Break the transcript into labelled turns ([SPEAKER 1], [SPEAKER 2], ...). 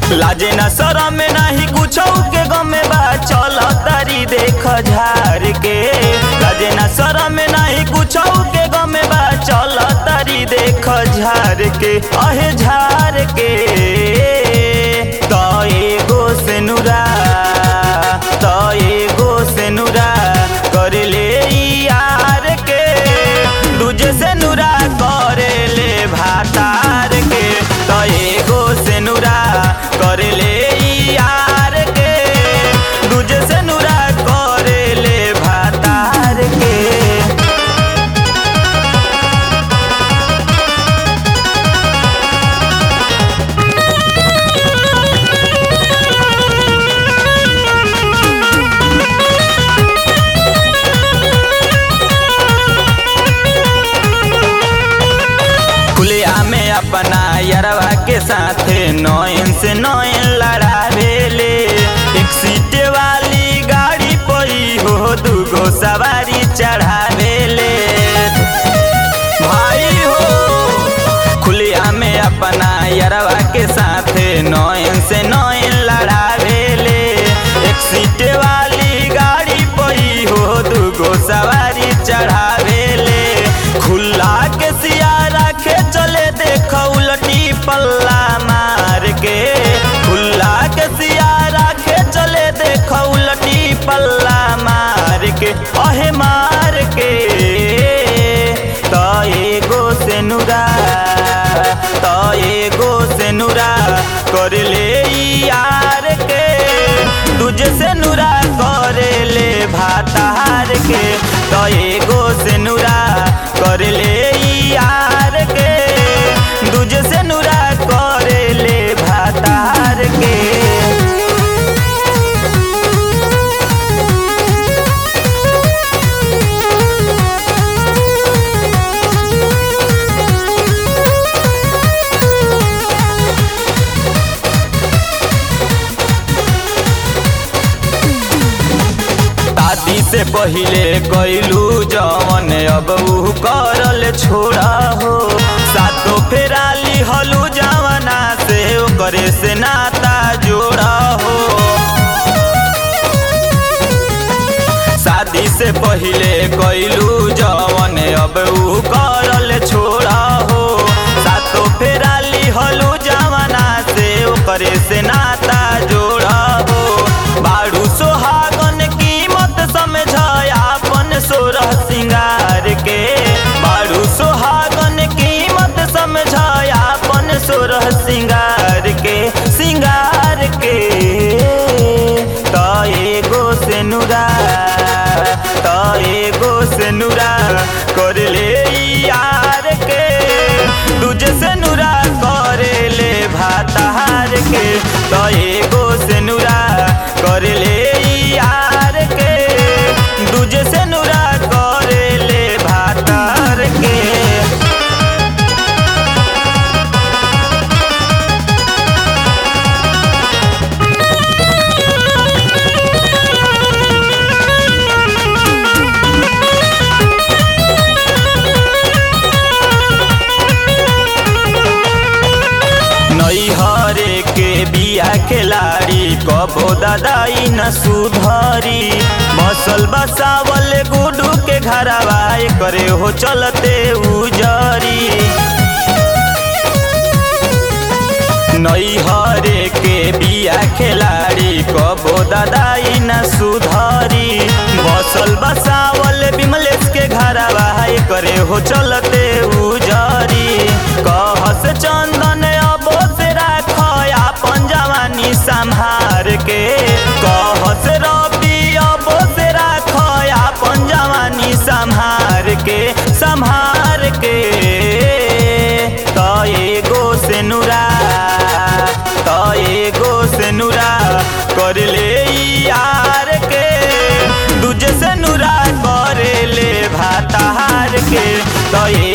[SPEAKER 1] लाजे न शरम में नाही कुछ के गमे बा चल तारी देख झार के लाजे न शरम में नाही कुछ के गमे बा चल तारी देख झार के अहे झार के त एगो से नुरा त एगो से नुरा कर ले यार के दूजे से नुरा करे ले भातार के त एगो से नुरा कर ले यार के दूजे से नुरा करे ले भातार के खुलिया में अपना यरवा के साथ नौन से नौन लड़ावेले एक सीटे वाली गाड़ी पई हो दूगो सवारी चढ़ावेले भाई हो खुलिया में अपना यरवा के साथ नौन से नौन लड़ावेले एक सीटे वाली गाड़ी पई हो दूगो सवारी चढ़ावेले खुला के सिया रखे चले देख उलटी पल्ला मार के खुला के सिया रखे चले देख उलटी पल्ला मार के अहे मार के त एगो से नुरा त एगो से नुरा कर ले यार के दूजे से नुरा करे ले भातार के त एगो से नुरा कर ले यार के दूजे से नुरा करे ले भातार के शादी से पहिले कैलू जवन अब ऊ करल छोड़ा हो सातो फेराली हलू जवना से ओकरे से नाता जोड़ा हो शादी से पहिले कैलू जवन अब ऊ करल छोड़ा हो सातो फेराली हलू जवना से ओकरे से नाता जोड़ा हो बाड़ू सोहागन कीमत समझ आपन सोरह सिंगार के बाड़ू सोहागन कीमत समझ आपन सोरह सिंगार के सिंगार के त एगो से नुरा त एगो से नुरा कर ले यार के दूजे से नुरा करे ले भातार के त एगो से नुरा कर ले यार के दूजे से नुरा करे ले भातार के नैहरे के बिया खिलाड़ी कबो दादाई न सुधरी बसल बसावल गुडू के घरवा करे हो चलते उजरी नैहरे के बिया खिलाड़ी कबो दादाई न सुधरी बसल बसावल बिमलेश के घरवा करे हो चलते उजरी कहस चंदन अबो से राख आपन जवानी संभार के कहस रवि अबो से राख आपन जवानी संभार के संभार के त एगो से नुरा त एगो से नुरा कर ले यार के दूजे से नुरा करे ले भातार के त